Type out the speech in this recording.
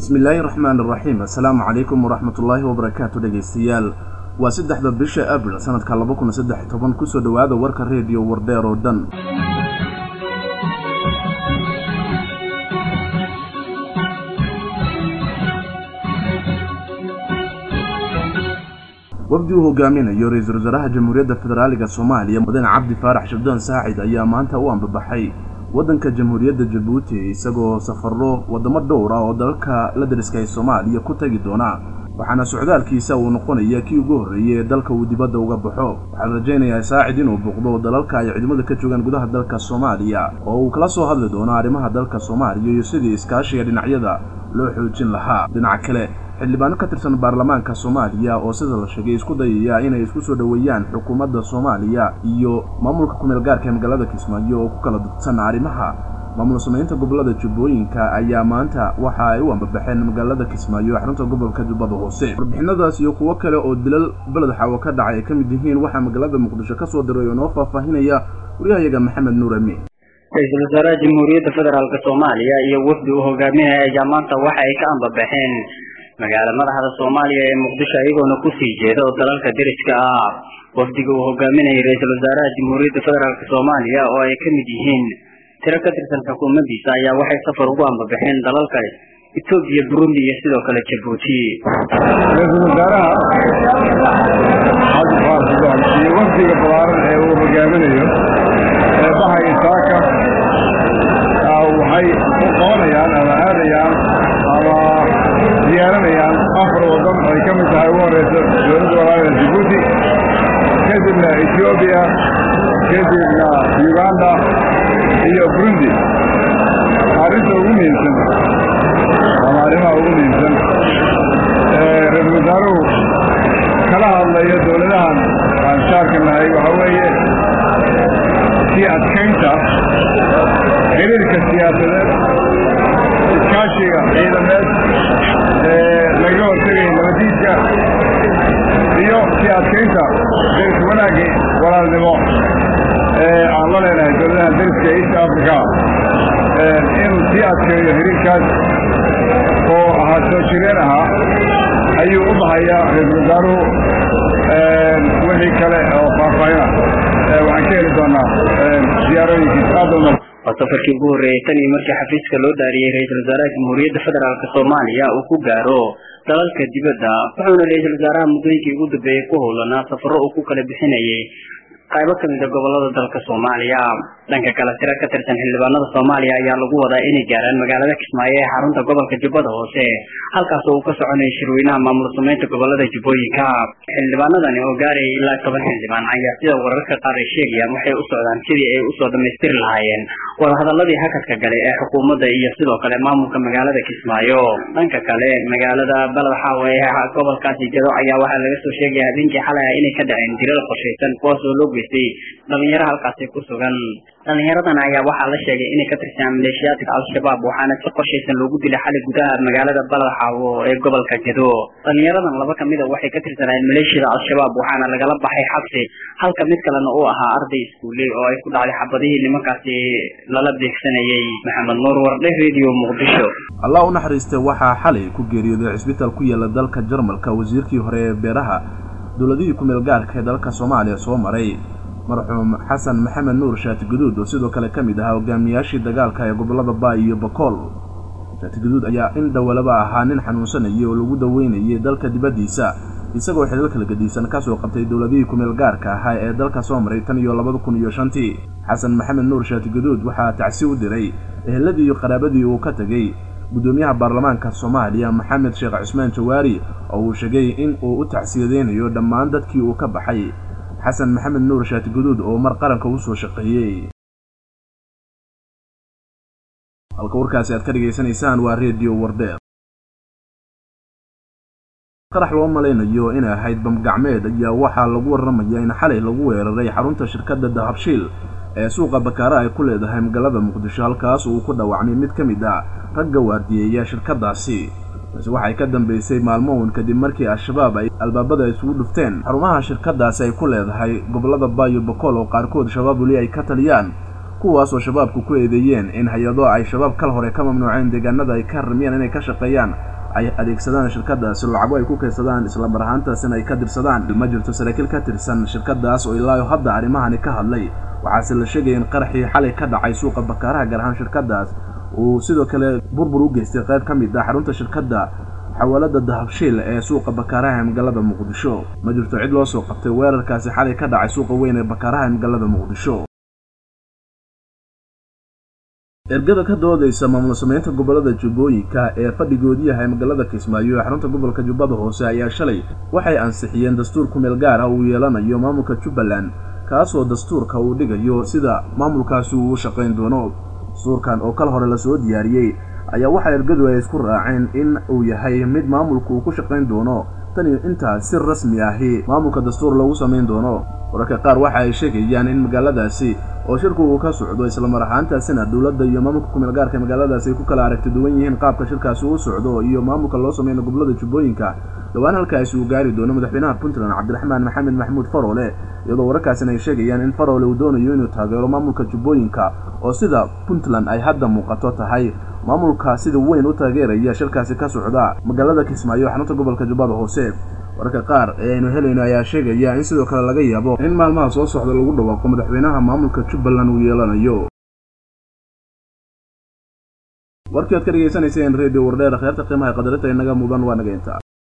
bismillaahi raxmaan iraxiim assalaamu calaykum waraxmatullaahi wabarakaatu dhegaystayaal waa saddexda bisha abril sanadka laba kun saddex toban kusoo dhowaada warka reediyo wardheer oo dhan wafdi uu hogaaminayo ra-iisul wasaaraha jamhuuriyadda federaaliga soomaaliya mudane cabdi faarax shabdaan saacid ayaa maanta u ambabaxay waddanka jamhuuriyadda jabuuti isagoo safaro waddamo dhowr ah oo dalalka la dariska ee soomaaliya ku tegi doona waxaana socdaalkiisa uu noqonaya kii ugu horreeyey ee dalka uu dibadda uga baxo waxaa la rajaynayaa saacid inuu buuqdo dalalka ay ciidamada ka joogaan gudaha dalka soomaaliya oo uu kala soo hadli doono arrimaha dalka soomaaliya iyo sidii iskaashiga dhinacyada loo xoojin lahaa dhinaca kale xildhibaano ka tirsan baarlamaanka soomaaliya oo sida la sheegay isku dayaya inay isku soo dhoweeyaan xukuumadda soomaaliya iyo maamulka kumeel gaarka ee magaalada kismaayo oo ku kala dadsan arrimaha maamul samaynta gobolada jubbooyinka ayaa maanta waxa ay u ambabaxeen magaalada kismaayo xarunta gobolka jubbada hoose warbixinadaas iyo kuwo kale oo dilal beled xaawo ka dhacay ay ka mid yihiin waxaa magaalada muqdisho ka soo diray oo noo faahfaahinaya waryahayaga maxamed nuur amiin ra-iisul wasaaraha jamhuuriyadda federaalk soomaaliya iyo wafdi uu hogaaminaya ayaa maanta waxa ay ka ambabaxeen magaala madaxda soomaaliya ee muqdisho iyagoona kusii jeeda oo dalalka deriska ah wafdiga uu hogaaminayay ra-iisul wasaaraha jamhuuriyadda federaalk soomaaliya oo ay ka mid yihiin tiro ka tirsan xukuumaddiisa ayaa waxay safar ugu ambabaxeen dalalka etoobiya burundi iyo sidoo kale jabuuti ra-iisul wasaaraha cabdi faarax iyo wafdiga balaaran ee uu hogaaminayo ee bahaya saaka waxay u qabanayaan ama aadayaan ama diyaaranayaan afar waddan ay ka mid tahay ugu horeysa dowladda walaalaha jabuuti kadibna etoobiya kadibna uganda iyo burundi arrinta ugu muhiimsan ama arrimaha ugu muhiimsan ra-iisul wasaaruhu kala hadlayo dowladahan aan shaarka nahay waxaa weeye sii adkaynta xiriirka siyaasadeed iskaashiga ciidameed ee laga hortegaya nabadiidka iyo sii adkaynta deris wanaagga walaalnimo ee aan la leenahay dowladaha deriska east africa inuu sii adkeeyo xiriirkaas oo ahaa soo jireen ahaa ayuu u bahayaa ra-iisul wasaaruhu wixii kale oo faahfaahina waxaan ka heli doonaa ziyaarooyinkiis aad u waa safarkii ugu horreeyey tan iyo markii xafiiska loo daariyey ra-iisul wasaaraha jamhuuriyadda federaalk soomaaliya uu ku gaaro dalalka dibadda wuxuuna ra-iisul wasaaraha muddooyinkii ugu dambeeyey ku howlanaa safaro uu ku kala bixinayay qaybo ka mid a gobolada dalka soomaaliya dhanka kale tiro ka tirsan xildhibaanada soomaaliya ayaa lagu wadaa inay gaaraan magaalada kismaayo ee xarunta gobolka jubbada hoose halkaas oo uu ka soconaya shirweynaha maamul samaynta gobolada jubbooyinka xildhibaanadani oo gaaraya ilaa toban xildhibaan ayaa sida wararka qaar ay sheegayaan waxay u socdaan sidii ay usoo dhammaystiri lahaayeen wadahadaladii hakadka gale ee xukuumadda iyo sidoo kale maamulka magaalada kismaayo dhanka kale magaalada baled xaawe ee gobolkaasi jado ayaa waxaa laga soo sheegaya habeenkii xalay ah inay ka dhaceen dilal qorshaysan kuwaas oo loo geystay dhalinyaro halkaasi ku sugan dhalinyaradan ayaa waxaa la sheegay inay ka tirsanaan maleeshiyaadka al-shabaab waxaana si qorshaysan loogu dilay xalay gudaha magaalada baled xaawo ee gobolka jado dhalinyaradan laba kamid a waxay ka tirsanaayeen maleeshiyada al-shabaab waxaana lagala baxay xabsi halka mid kalena uu ahaa arday iskuuley oo ay ku dhacday xabadihii nimankaasi lala beegsanayay maxamed nuur wardhe radio muqdisho allah u naxariistay waxaa xalay ku geeriyooday cisbitaal ku yaala dalka jarmalka wasiirkii hore ee beeraha dowladihii kumeel gaarka ee dalka soomaaliya soo maray marxuum xasan maxamed nuur shaati guduud oo sidoo kale ka mid ahaa hogaamiyaashii dagaalka ee gobolada baay iyo bakool shaati guduud ayaa in dhowalaba ahaa nin xanuunsanayay oo lagu daweynayay dalka dibaddiisa isagoo xilal kala gedisan kasoo qabtay dowladihii kumeel gaarka ahaa ee dalka soo maray tan iyo labada kun iyo shantii xasan maxamed nuur shaati guduud waxaa tacsi u diray eheladii iyo qaraabadii uu ka tegey guddoomiyaha baarlamaanka soomaaliya maxamed sheekh cusmaan jawaari oo uu sheegay in uu u tacsiyadeynayo dhammaan dadkii uu ka baxay xasan maxamed nuur shaati guduud oo mar qaranka u soo shaqeeyey halka warkaasi aad ka dhegaysanaysaan waa redio wardheer qarax loo malaynayo inay ahayd bamgacmeed ayaa waxaa lagu warramaya in xalay lagu weeraray xarunta shirkadda dahabshiil ee suuqa bakaara ay ku leedahay magaalada muqdisho halkaas uu ku dhaawacmay mid ka mid ah ragga waardiyeeya shirkaddaasi balse waxay ka dambaysay maalmown kadib markii al-shabaab ay albaabada isugu dhufteen xarumaha shirkaddaasi ay ku leedahay gobollada baayo bakool oo qaarkood shabaab weli ay ka taliyaan kuwaas oo shabaabku ku eedeeyeen in hay-ado ay shabaab kal hore ka mamnuuceen deegaanada ay ka ramiyaan inay ka shaqeeyaan ay adeegsadaan shirkadaasi lacago ay ku kaydsadaan islamar ahaantaasina ay ka dirsadaan ma jirto saraakiil ka tirsan shirkadaas oo ilaayo hadda arrimahani ka hadlay waxaase la sheegaya in qaraxii xalay ka dhacay suuqa bakaaraha gaar ahaan shirkadaas uu sidoo kale burbur u geystay qayb ka mid ah xarunta shirkadda xawaalada dahabshiil ee suuqa bakaaraha ee magaalada muqdisho ma jirto cid loo soo qabtay weerarkaasi xalay ka dhacay suuqa weyn ee bakaaraha ee magaalada muqdisho ergada ka doodaysa maamul samaynta gobolada jubbooyinka ee fadhigoodu yahay magaalada kismaayo ee xarunta gobolka jubbada hoose ayaa shalay waxay ansixiyeen dastuur kumeel gaar ah uu yeelanayo maamulka jubbaland kaasoo dastuurka uu dhigayo sida maamulkaasi uu u shaqayn doono dastuurkan oo kal hore lasoo diyaariyey ayaa waxaa ergadu ay isku raaceen in uu yahay mid maamulku uu ku shaqayn doono tan iyo intaas si rasmi ahi maamulka dastuur lagu samayn doono wararka qaar waxa ay sheegayaan in magaaladaasi oo shirku uu ka socdo islamar ahaantaasina dowladda iyo maamulka kumeel gaarka magaaladaasi ay ku kala aragti duwan yihiin qaabka shirkaasi uu socdo iyo maamulka loo sameyno gobolada jubbooyinka dhowaan halkaasi uu gaari doono madaxweynaha puntland cabdiraxmaan maxamed maxamuud faroole iyadoo wararkaasina ay sheegayaan in faroole uu doonayo inuu taageero maamulka jubbooyinka oo sida puntland ay hadda muuqato tahay maamulka sida weyn u taageeraya shirkaasi ka socda magaalada kismaayo xarunta gobolka jubbada hoose wararka qaar ee aynu helayno ayaa sheegaya in sidoo kale laga yaabo in maalmaha soo socda lagu dhawaaqo madaxweynaha maamulka jubbaland uu yeelanayo warkii aad ka dhegaysanayseen radio wardheer kheerta qiimaha qadarinta inaga mudan waa naga inta